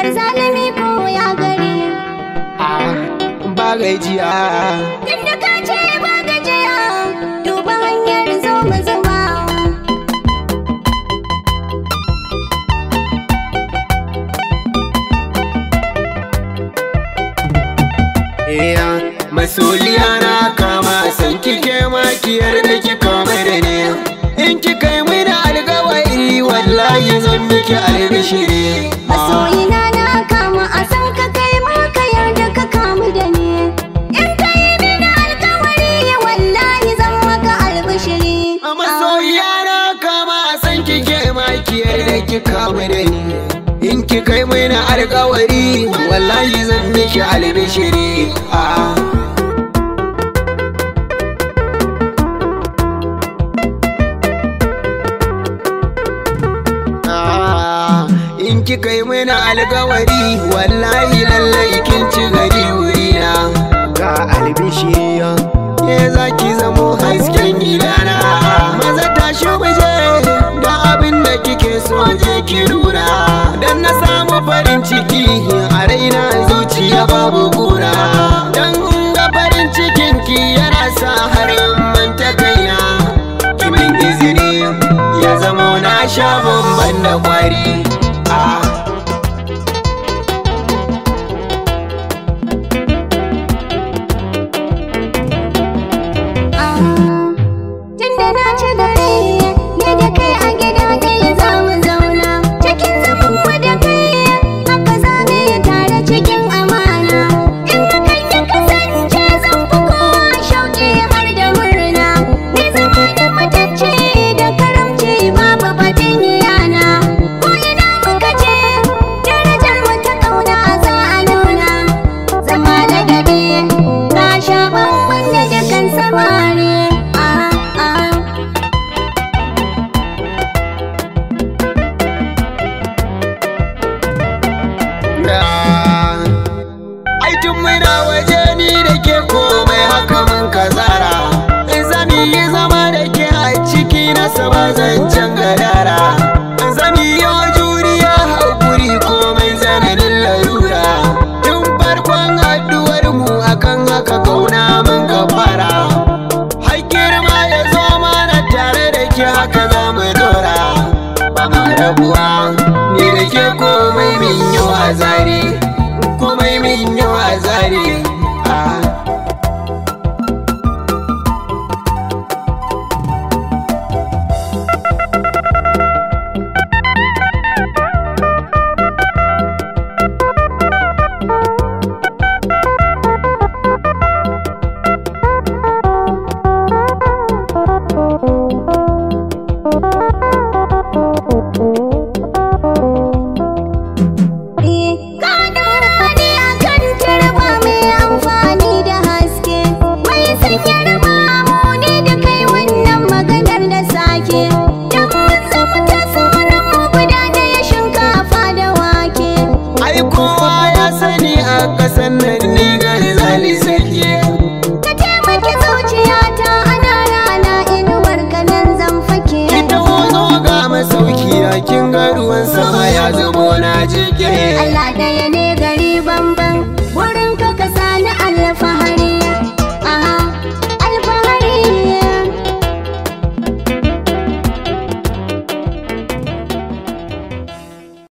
Gar zalimi ko ya gari Ah, ba gajiya Tunda ka ce ba gajiya Duba hanyar zo mu zuba iya masoliya na kama san kike makiyar da ki kama da ne in ki kai mini alkawari wallahi zan miki albishiri Masoyina na kama a san ka kai ma ka yarda ka kamu da ni In ka yi mini alkawari wallahi zan maka albishiri a masoyiya na kama san kike makiyar da ki kama da ni in ki kai mini alkawari wallahi zan miki albishiri ah. Ah, in kika yi mana alkawari wallahi lallai kin ci gari wurina ga albishiya ke za ki zamo hasken gidana maza tashi muje da abin da kike so je ki nuna dan na samu farin ciki a raina zuciya babu kura dan ga farin cikin ki yana sa har in manta kaina kimin izini ya zamo na sha bamban da kwari ah. Tunda na ci gari ne da kai a gida ɗaya za mu zauna cikin zaman mu da kai haka za mu yi tare cikin amana in ka kai ya kasance zan fi kowa shauƙi har da murna ni zama da matacce da karamci babu batun yana ko ina muka je darajar mu ta ƙauna za a nuna zama ladabi ka sha bamban da dukan samari ah ah Ai tun muna waje ni da ke komai haka mun kazara In zami yi zama da ke a ciki na saba zancen gadara In zami yi juriya haƙuri komai zananin larura Tun farkon haɗuwar mu akan haka kauna mun ka fara Har girma ya zo mana tare da ke haka za mu dora Ba ma rabuwa ni da ke komai min yi wa zari komai min yi wa zari ah. Ka ɗora ni a kan turba mai amfani da haske Mai sanya raba ni da kai wannan maganar da sake Don mun zama ta sunan mu guda ɗaya shinkafa da wake Ai kowa ya sani a ƙasan nan ni garzali sake Ka taimaki zuciyata ana rana inuwar kanan zan fake Ita zo ga masauki a kin ga ruwan sama ya zubo na jike Allah da